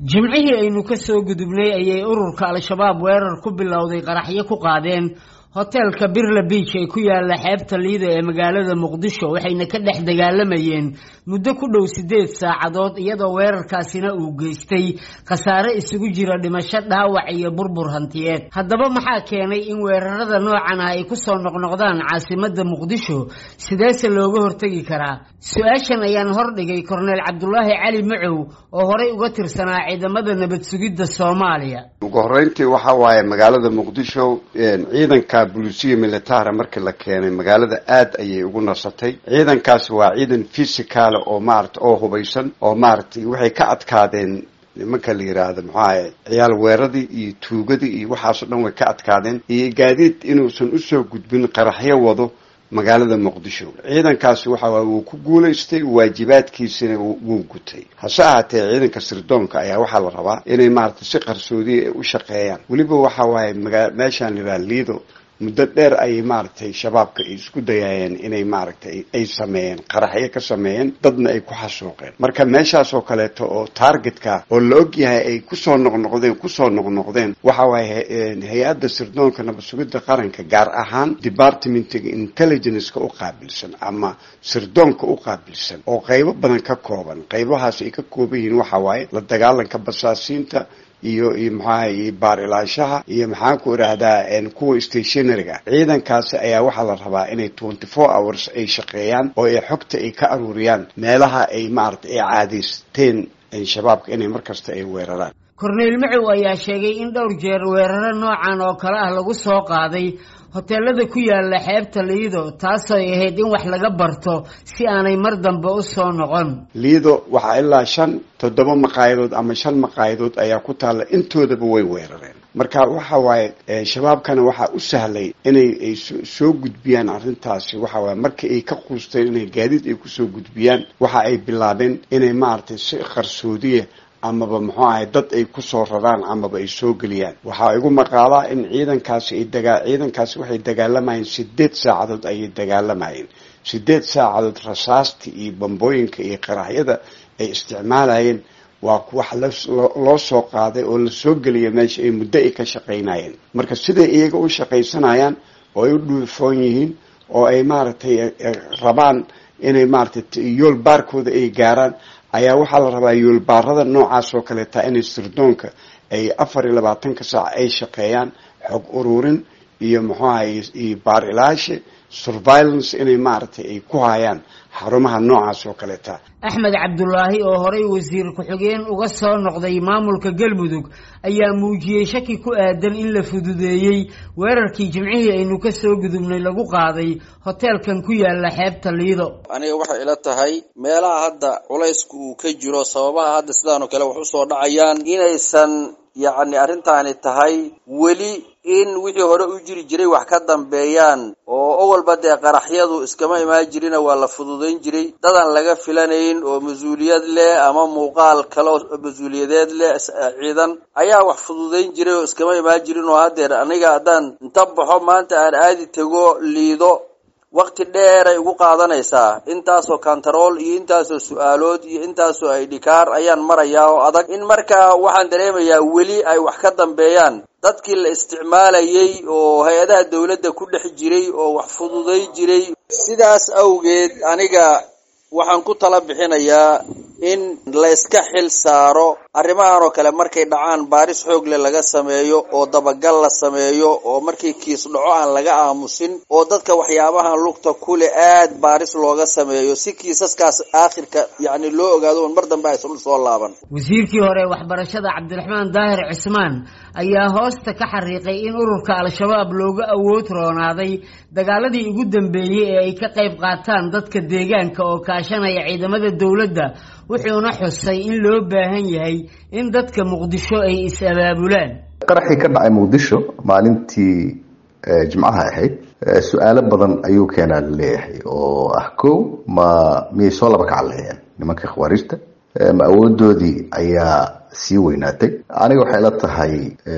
jimcihii aynu ka soo gudubnay ayay ururka al-shabaab weerar ku bilowday qaraxyo ku qaadeen hoteelka birla beach ee ku yaala xeebta liida ee magaalada muqdisho waxayna ka dhex dagaalamayeen muddo ku dhow siddeed saacadood iyadoo weerarkaasina uu geystay khasaare isugu jira dhimasho dhaawac iyo burbur hantiyeed haddaba maxaa keenay in weerarada noocan ah ay kusoo noqnoqdaan caasimadda muqdisho sideese looga hortegi karaa su-aashan ayaan hordhigay korneel cabdulaahi cali macow oo horey uga tirsanaa ciidamada nabad sugidda soomaaliya ugu horreyntii waxa waaye magaalada muqdisho ciidanka bulisiya militara markii la keenay magaalada aad ayay ugu nasatay ciidankaasi waa ciidan physicaala oo maarata oo hubaysan oo maaragtay waxay ka adkaadeen nimanka la yidhaahdo maxuahay ciyaal weeradii iyo tuugadii iyo waxaasoo dhan way ka adkaadeen iyo gaadiid inuusan usoo gudbin qaraxyo wado magaalada muqdisho ciidankaasi waxa waay wuu ku guulaystay waajibaadkiisina wuu gutay hase ahaatee ciidanka sirdoonka ayaa waxaa la rabaa inay maaragtay si qarsoodiya ay u shaqeeyaan weliba waxa waaye maga meeshaan la yidhaha liido muddo dheer ayay maaragtay shabaabka ay isku dayaayeen inay maaragtay ay sameeyeen qaraxyo ka sameeyeen dadna ay ku xasuuqeen marka meeshaas oo kaleeto oo targetka oo la og yahay ay kusoo noqnoqdeen kusoo noqnoqdeen waxa waaye hay-adda sirdoonka nabad sugidda qaranka gaar ahaan departmentiga intelligenceka u qaabilsan ama sirdoonka u qaabilsan oo qaybo badan ka kooban qaybahaas ay ka kooban yihiin waxa waaye la dagaalanka basaasiinta iyo iyo maxaaha iyo baar ilaashaha iyo maxaan ku idhaahdaa kuwa stationaryga ciidankaasi ayaa waxaa la rabaa inay twenty four hours ay shaqeeyaan oo ay xogta ay ka aruuriyaan meelaha ay maaragtay ay caadaysteen shabaabka inay mar kasta ay weeraraan korneyl macow ayaa sheegay in dhowr jeer weeraro noocan oo kale ah lagu soo qaaday hoteelada ku yaala xeebta liido taasooy ahayd in wax laga barto si aanay mar dambe u soo noqon liido waxaa ilaa shan toddoba maqaayadood ama shan maqaayadood ayaa ku taalla intoodaba way weerareen marka waxa waaye shabaabkana waxaa u sahlay inay ay soo gudbiyaan arrintaasi waxa waaye markii ay ka quusteen inay gaadiid ay kusoo gudbiyaan waxa ay bilaabeen inay maaragtay si qarsoodiya amaba muxuu ahay dad ay kusoo raraan amaba ay soo geliyaan waxaa igu maqaalaa in ciidankaasi ay dagaa ciidankaasi waxay dagaalamayeen sideed saacadood ayay dagaalamayeen sideed saacadood rasaastii iyo bambooyinka iyo qaraxyada ay isticmaalayeen waa wax loo soo qaaday oo lasoo geliya meesha ay muddo ay ka shaqaynayeen marka siday iyaga u shaqaysanayaan oo ay u dhuufoon yihiin oo ay maaragtay rabaan inay maaragtay yool baarkooda ay gaaraan ayaa waxaa la rabaa yoolbaarada noocaas oo kaleeta inay sirdoonka ay afar iyo labaatanka saac ay shaqeeyaan xog ururin iyo muxuu ahay iyo baar ilaashe surveillance inay maaragtay ay ku hayaan xarumaha noocaas oo kaleeta axmed cabdulaahi oo horey wasiir ku-xigeen uga soo noqday maamulka galmudug ayaa muujiyey shaki ku aadan in la fududeeyey weerarkii jimcihii aynu ka soo gudubnay lagu qaaday hoteelkan ku yaala xeebta liido aniga waxay ila tahay meelaha hadda culaysku uu ka jiro sababaha hadda sidaanoo kale wax usoo dhacayaan inaysan yacni arrintaani tahay weli in wixii hore u jiri jiray wax ka dambeeyaan oo owalba dee qaraxyadu iskama imaan jirina waa la fududayn jiray dadan laga filanayn oo mas-uuliyad leh ama muuqaal kale oo mas-uuliyadeed leh ciidan ayaa wax fududayn jiray oo iskama imaan jirin oo haddeer aniga haddaan inta baxo maanta aan aadi tego liido waqti dheeray ugu qaadanaysaa intaasoo kantarool iyo intaasoo su-aalood iyo intaasoo aydhikaar ayaan marayaa oo adag in markaa waxaan dareemayaa weli ay wax ka dambeeyaan dadkii la isticmaalayay oo hay-adaha dawladda ku dhex jiray oo wax fududay jiray sidaas awgeed aniga waxaan ku tala bixinayaa in layska xil saaro arrimahan oo kale markay dhacaan baaris xoogle laga sameeyo oo dabagal la sameeyo oo markii kiis dhaco aan laga aamusin oo dadka waxyaabahan lugta kule aad baaris looga sameeyo si kiisaskaas aakhirka yacni loo ogaado on mar dambe aysan usoo laaban wasiirkii hore waxbarashada cabdiraxmaan daahir cismaan ayaa hoosta ka xariiqay in ururka al-shabaab looga awood roonaaday dagaaladii ugu dambeeyey ee ay ka qayb qaataan dadka deegaanka oo kaashanaya ciidamada dowladda wuxuuna xusay in loo baahan yahay in dadka muqdisho ay is-abaabulaan qaraxii ka dhacay muqdisho maalintii jimcaha ahayd su-aalo badan ayuu keenaa laleeyahay oo ah ko ma miyay soo laba kacaleheen nimanka khawaarijta ma awoodoodii ayaa sii weynaatay aniga waxay la tahay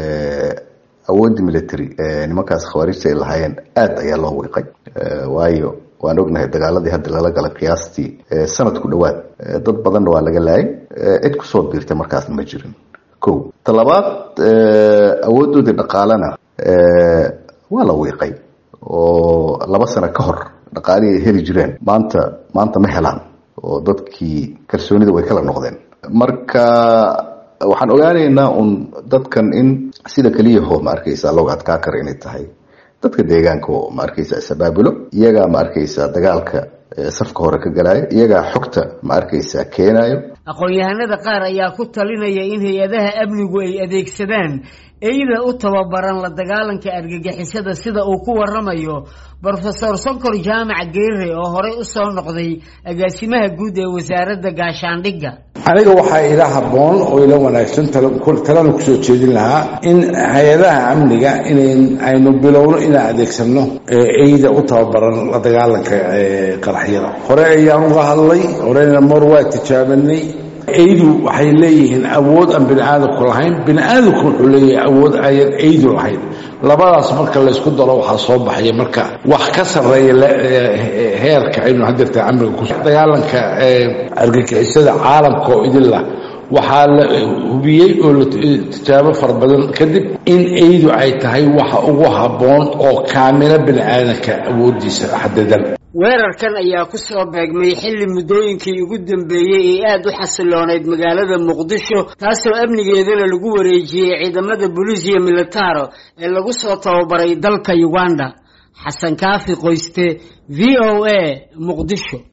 awooddii military nimankaas khawaarijta ay lahaayeen aada ayaa loo wiiqay waayo waan ognahay dagaaladii hadda lala galay qiyaastii sanad ku dhowaad dad badanna waa laga laayay cid kusoo biirtay markaasna ma jirin ko talabaad awoodoodii dhaqaalena waa la wiiqay oo laba sano ka hor dhaqaalihii ay heli jireen maanta maanta ma helaan oo dadkii kalsoonida way kala noqdeen marka waxaan ogaanaynaa un dadkan in sida keliyaho ma arkaysa looga adkaa kara inay tahay dadka deegaanka oo ma arkaysa isabaabulo iyagaa ma arkaysa dagaalka safka hore ka galaayo iyagaa xogta ma arkaysa keenayo aqoon-yahanada qaar ayaa ku talinaya in hay-adaha amnigu ay adeegsadaan eyda u tababaran la dagaalanka argagixisada sida uu ku waramayo brofesor sonkor jaamac geere oo horey u soo noqday agaasimaha guud ee wasaaradda gaashaandhigga aniga waxaa ila habboon oo ila wanaagsan talana kusoo jeedin lahaa in hay-adaha amniga inayn aynu bilowno inaan adeegsano eyda u tababaran la dagaalanka qaraxyada hore ayaan uga hadlay horena mar waa tijaabanay eydu waxay leeyihiin awood aan bini aadamku lahayn bini aadamku wuxuu leeyahay awood ayan eydu lahayn labadaas marka laysku daro waxaa soo baxaya marka wax ka sarreeya heerka aynu hadeerta amniga ku dagaalanka argagixisada caalamka oo idinlah waxaa la hubiyey oo la tijaabo fara badan kadib in eydu ay tahay waxa ugu habboon oo kaamila bini aadamka awoodiisa xadidan weerarkan ayaa ku soo beegmay xilli muddooyinkii ugu dambeeyey ee aada u xasiloonayd magaalada muqdisho taasoo amnigeedana lagu wareejiyey ciidamada bolisiya militaro ee lagu soo tababaray dalka uganda xasan kaafi qoyste v o a muqdisho